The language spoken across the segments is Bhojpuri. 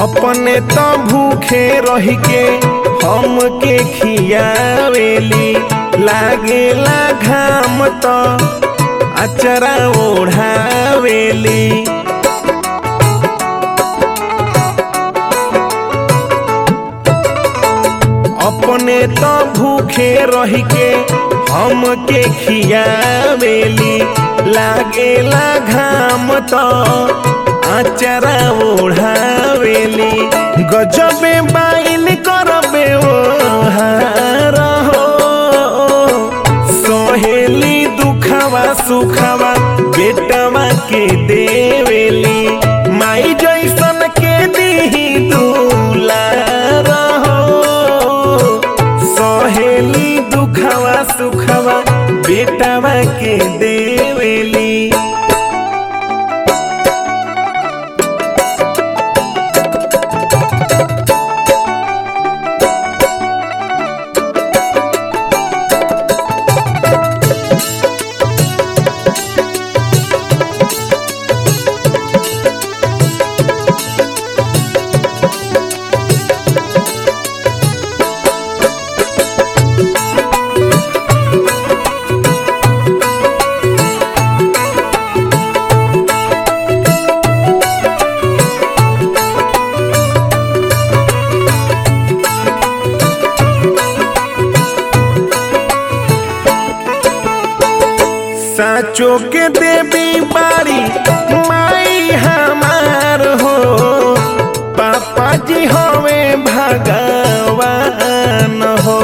अपने तो भूखे रह के हम के खियावेली लागेला घाम तो अचरा ओढ़ावेली अपने तो भूखे रह के हम के खियावेली लागेला घाम तो आचरा ओढ़ावेली गजबे बाइन करबे ओ हार हो सोहेली दुखवा सुखवा बेटवा के देवेली माई जैसन के दीही दुलार हो सोहेली दुखवा सुखवा बेटवा के देवेली साचो के देवी बारी माई हमार हो पापा जी होवे भगवान हो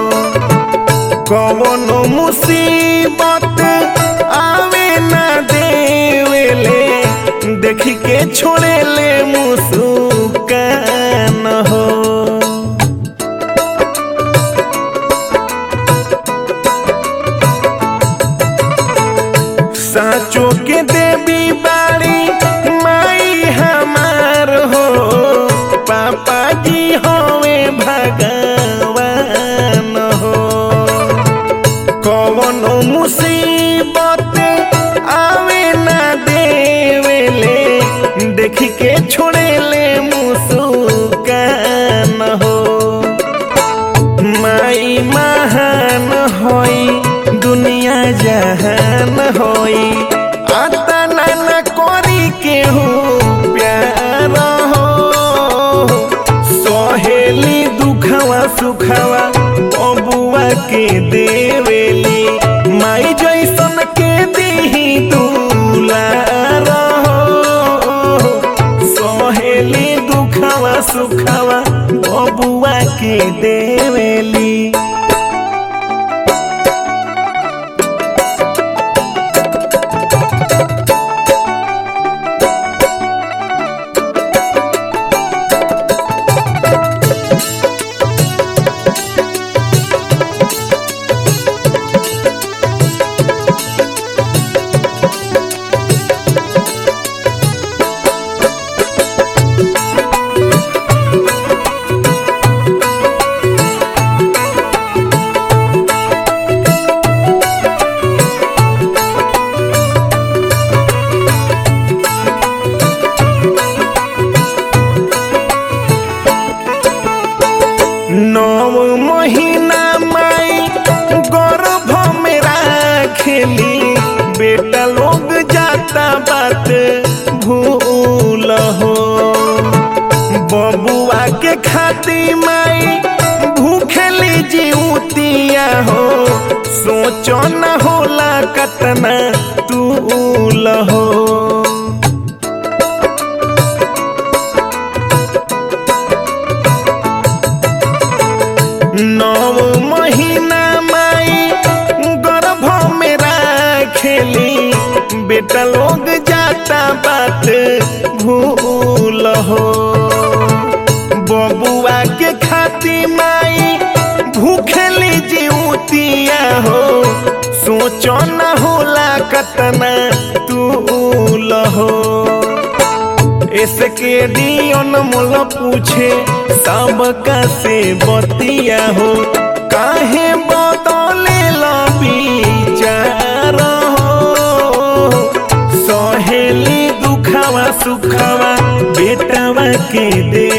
कवनो मुसीबत आवे ना देवेले देखी के छोड़ेले मुस्कान हो साचो के देवी बाड़ी माई हमार हो पापा जी होवे भगवान हो कवनो मुसीबत आवे ना देवेले देख के छोड़ेले मुस्कान हो माई महान होई दुनिया जहान होई आता नाना करी केहू प्यार हो सहेली दुखवा सुखवा बबुआ के देवेली माई जैसन के दीही दुलार हो सहेली दुखवा सुखवा बबुआ के देवेली नौ महीना माई गर्भ में राखेली बेटा लोग जाता बात भूल हो बबुआ के खाती माई भूखेली जीवतिया हो सोचो न होला कतना तूल हो नौ महीना माई गर्भ में राखेली बेटा लोग जाता बात भूल हो बबुआ के खाती माई भूखेली जीवतिया हो सोचो न होला कतना तूल हो इसके दियन मोल पूछे सबका से बतिया हो काहे बदले विचार हो सहेली दुखावा सुखावा बेटवा के दे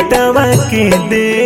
बेटवा के दे